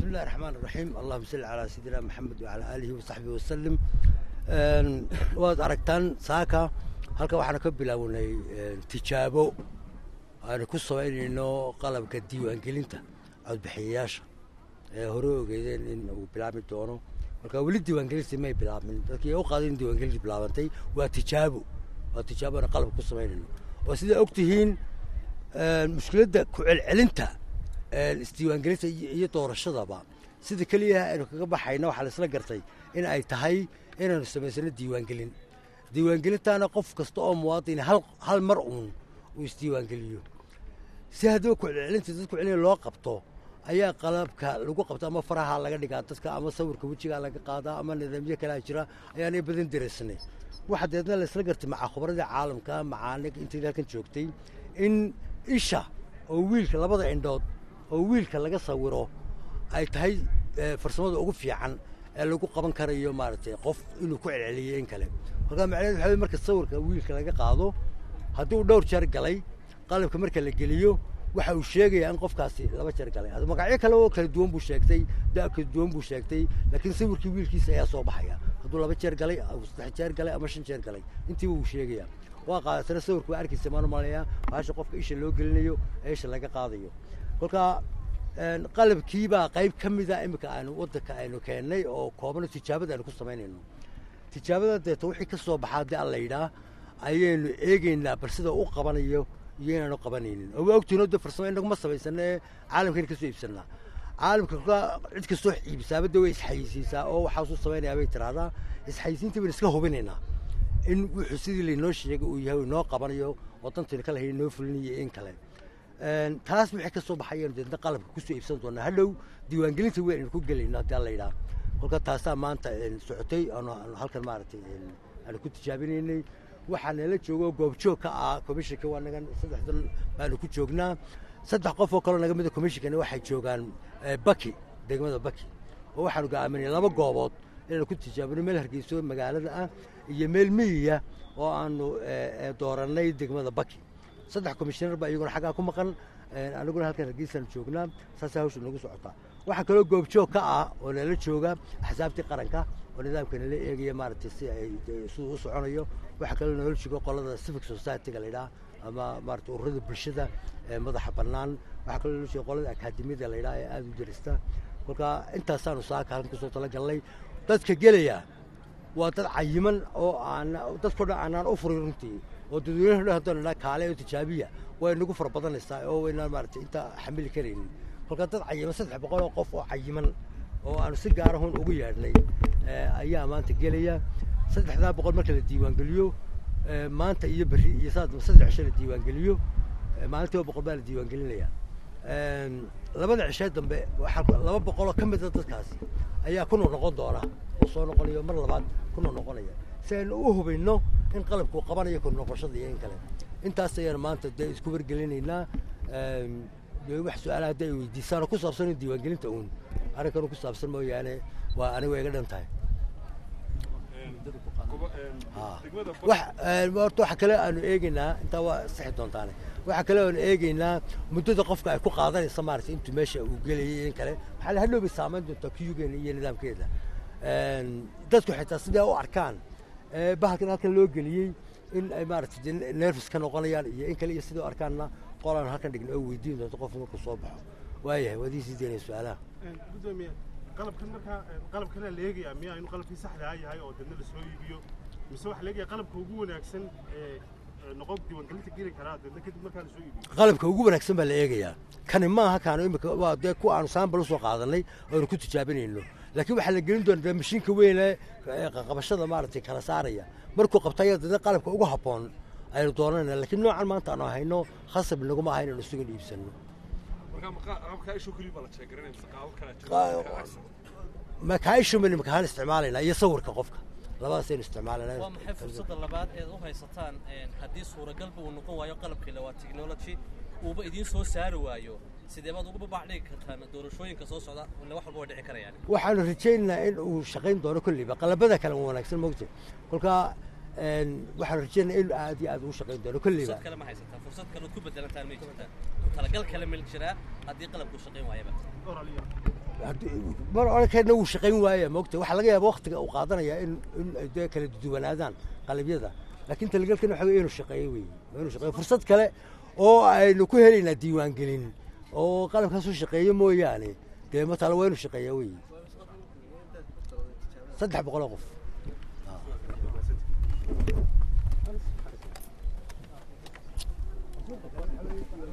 بسم الله الرحمن الرحيم اللهم صل على سيدنا محمد وعلى آله وصحبه وسلم waad aragtaan saaka halka waxaanu ka bilaawnay tijaabo aanu ku samaynayno qalabka diiwaangelinta codbixiyayaasha ee hore ogeedeen in uu bilaabmi doono marka weli diiwaangelintii may bilaabmin dadkii u qaaday in diiwaangelintii bilaabantay waa tijaabo waa tijaabo aanu qalabka ku samaynayno oo sidaa og tihiin mushkiladda ku celcelinta isdiiwaangelinta iyo doorashadaba sida keliya aynu kaga baxayna waxaa la isla gartay in ay tahay inaynu samaysano diiwaangelin diiwaangelintaana qof kasta oo muwaadin hal hal mar uun uu isdiiwaangeliyo si haddaba kucelcelinta dad kucelina loo qabto ayaa qalabka lagu qabta ama faraha laga dhigaa dadka ama sawirka wejigaa laga qaadaa ama nidaamyo kalea jira ayaanay badan dareesanay waxa deedna la isla gartay maca khubradii caalamka macaanig intii halkan joogtay in isha oo wiilka labada indhood oo wiilka laga sawiro ay tahay farsamada ugu fiican ee lagu qaban karayo maaragtay qof inuu ku celceliyey in kale markaa macnaheed waxa marka sawirka wiilka laga qaado haddii uu dhowr jeer galay qalabka marka la geliyo waxa uu sheegayaa in qofkaasi laba jeer galay magacyo kale oo kala duwan buu sheegtay da' kala duwan buu sheegtay laakiin sawirkii wiilkiisa ayaa soo baxaya hadduu laba jeer galay saddex jeer galay ama shan jeer galay intiiba wuu sheegayaa waa qaadatana sawirka waa arkaysa maan umalayaa baasha qofka isha loo gelinayo ee isha laga qaadayo kolkaa qalabkiibaa qayb ka mida iminka aanu waddanka aynu keennay oo koobano tijaabada aynu ku samaynayno tijaabada deeto wixii ka soo baxaa haddii alla yidhaah ayaynu eegaynaa bal sida u qabanayo iyo inaanu qabanaynin oo waa ogtihin de farsamo inaguma samaysana ee caalamkayna ka soo iibsanaa caalamka kolkaa cid kastoo iibsaabada way isxayisiisaa oo waxaasuu samaynayaa bay tiraahdaa isxayisiinta baynu iska hubinaynaa in wuxuu sidii laynoo sheegay uu yahay inoo qabanayo oo dantaynu ka lahayn inoo fulinayo in kale taas wixii ka soo baxayaynu deedna qalabka kusoo iibsan doonaa hadhow diiwaangelinta weyn aynu ku gelayno haddii alla yidhaah kolka taasaa maanta socotay aanu halkan maaragtay aanu ku tijaabinaynay waxaa nala joogo goobjoog ka ah commissionka waa nagan saddexdan baanu ku joognaa saddex qof oo kaloo naga mida commissionkana waxay joogaan baki degmada baki oo waxaanu go'aaminay laba goobood inaanu ku tijaabino meel hargeyso magaalada ah iyo meel miyiya oo aanu doorannay degmada baki saddex commissioner baa iyaguna xaggaa ku maqan aniguna halkan hargeysaan joognaa saasay hawsha nagu socotaa waxaa kaloo goobjoog ka ah oo nala jooga axsaabtii qaranka oo nidaamka nala eegaya maaragtay si ay siduu u soconayo waxaa kaloo nala jooga qolada civic society-ga la yidhaha ama maarata ururada bulshada ee madaxa bannaan waxaa kaloo nala jooga qolada akaademiyada la yidhaha ee aada u darista kolka intaasaanu saaka halkan kusoo talagalnay dadka gelaya waa dad cayiman oo aan dadkao dhan aanaan u furin runtii oo dadweynaha dhan haddaan idhaa kaale oo tijaabiya way nagu fara badanaysaa oo waynaan maaragtay inta xamili karaynin kolkaa dad cayiman saddex boqol oo qof oo cayiman oo aanu si gaarahun ugu yeedhnay ayaa maanta gelaya saddexdaa boqol marka la diiwaangeliyo maanta iyo berri iyo saddex cisho la diiwaangeliyo maalintiiba boqol baa la diiwaangelinaya labada cishee dambe waxaa laba boqoloo ka mida dadkaasi ayaa ku noqnoqon doona oo soo noqonayo mar labaad ku noqnoqonaya si aynu u hubayno in qalabkuu qabanayo ku noqoshada iyo in kale intaas ayaanu maanta dee isku wargelinaynaa wax su-aalaha hadda ay weydiisaanoo ku saabsan in diiwaangelinta uun arrinkanu ku saabsan mooyaane waa aniga iga dhan tahay horta waxa kale aanu eegeynaa intaa waa sixi doontaane waxaa kale aanu eegeynaa muddada qofka ay ku qaadanaysa maaragtay intuu meesha uu gelayay in kale waxaa la hadhow bay saamayn doontaa kuyugeena iyo nidaamkeeda dadku xitaa sidaa u arkaan bahalkan halkan loo geliyey in ay maaragtay nervous ka noqonayaan iyo in kale iyo sidai u arkaanna qolaan halkan dhigna oo weydiin doonto qofku markuu soo baxo waayahay waad iisii deynaya su-aalaha gudoomiye qalabkan markaa qalabkana la eegayaa miya inuu qalabkii saxdaa yahay oo dadna lasoo iibiyo mise waxaa la eegaya qalabka ugu wanaagsan ee noqon diiwaangelinta geli karaa dadna kadib markaa lasoo iibiyo qalabka ugu wanaagsan baa la eegayaa kani maaha kaanu imika waa dee kuwa aanu saambal usoo qaadanay oonu ku tijaabinayno laakiin waxaa la gelin doonaa mashiinka weyne qabashada maaragtay kala saaraya markuu qabtaya dadna qalabka ugu habboon aynu doonanayna laakiin noocan maanta aanu hayno khasab naguma aha inaynu isugan iibsanno makaaishuman makahaan isticmaalayna iyo sawirka qofka labadaasaynu isticmaalayna waa maxay fursadda labaad eed u haysataan haddii suuragalba uu noqon waayo qalabkiila waa technology uuba idiin soo saari waayo sidee baad ugu babac dhigi kartaan doorashooyinka soo socda ille wax walba way dhici karayaan waxaanu rajaynaynaa in uu shaqayn doono kolleyba qalabada kale waa wanaagsan mogta kolkaa waxaanu rajaynaynaa in aad iyo aad ugu shaqayn doono kolleyba fursad kale ma haysataan fursad kale ood ku bedelantaan may jirtaan talagal kale mel jiraa haddii qalabku shaqayn waayaba mar orankeedna wuu shaqayn waaya moogta waxaa laga yaaba waktiga uu qaadanaya in in ay dee kala duwanaadaan qalabyada laakiin talagelkan waxa weye inuu shaqeeyo wey waa inuu shaqeeyo fursad kale oo aynu ku helaynaa diiwaangelin oo qalabkaas u shaqeeyo mooyaane dee matala waa inuu shaqeeya wey saddex boqoloo qof